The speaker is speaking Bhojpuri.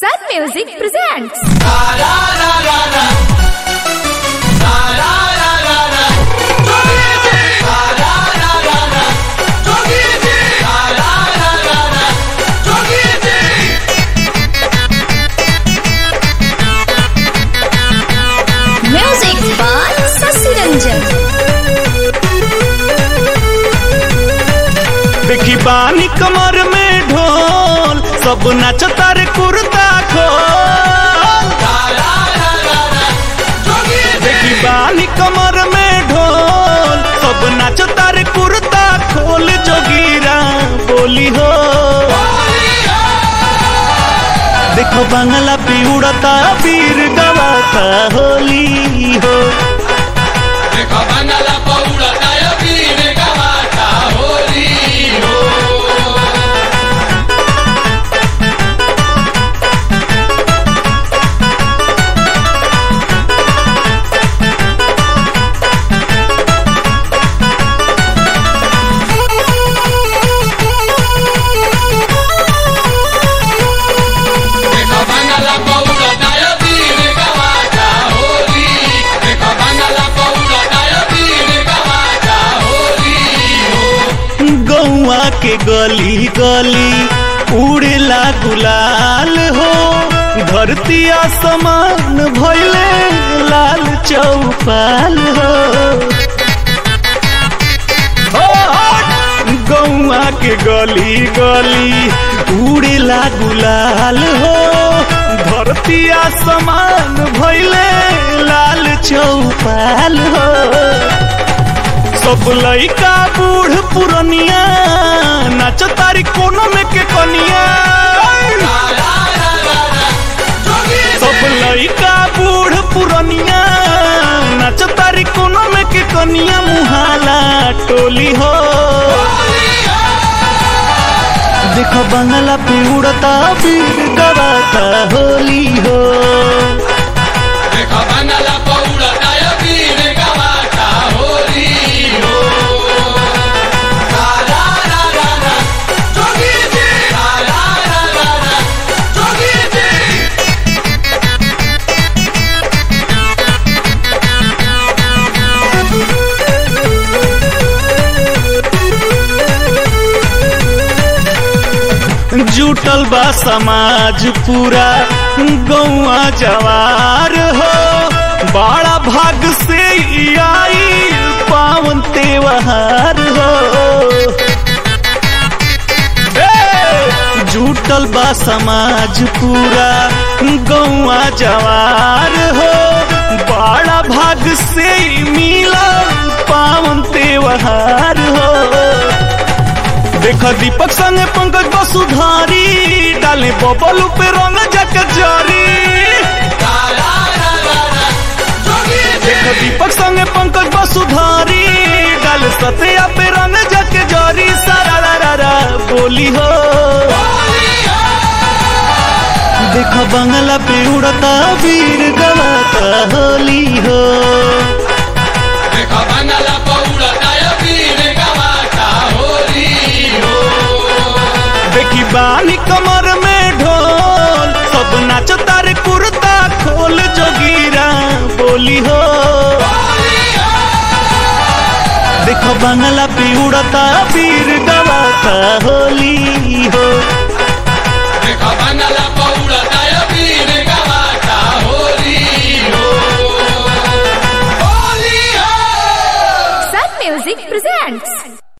Sun Music presents. Music by Sasi Ranjan. देखी बानी कमर में ढोल सब नाच तारे कुर्ता खोल देखी बानी कमर में ढोल सब नाच तारे कुर्ता खोल जोगीरा बोली हो देखो बांगला पे उड़ता पीर गवाता होली हो गौआ के गली गली उड़ेला गुलाल हो धरती आसमान भइले लाल चौपाल हो हो, हो, गौआ के गली गली उड़ेला गुलाल हो धरती आसमान भइले लाल चौपाल हो सब लइका बूढ़ पुरनिया नाच तारी कोनो में के कनिया सब लइका बूढ़ पुरनिया नाच तारी कोनो में के कनिया मुहाला टोली हो देखो बंगला पे उड़ता पीर गवाता होली हो जुटल बा समाज पूरा गौआ जवार हो बड़ा भाग से ई आई पावन त्योहार हो ए, जुटल बा समाज पूरा गौआ जवार हो बड़ा भाग से ई मिला पावन त्योहार हो देख दीपक संगे पंकज वसुधारी डाले बबलू पे रंग जक जारी देख दीपक संगे पंकज वसुधारी डाले सत्या पे रंग जक जारी सारा रा रा रा बोली हो देख बंगला पे उड़ता वीर गवाता होली हो देखी बानी कमर में ढोल सब नाच तारे कुर्ता खोल जोगीरा बोली हो देखो बंगला पे उड़ता पीर गवाता होली हो Sun Music presents.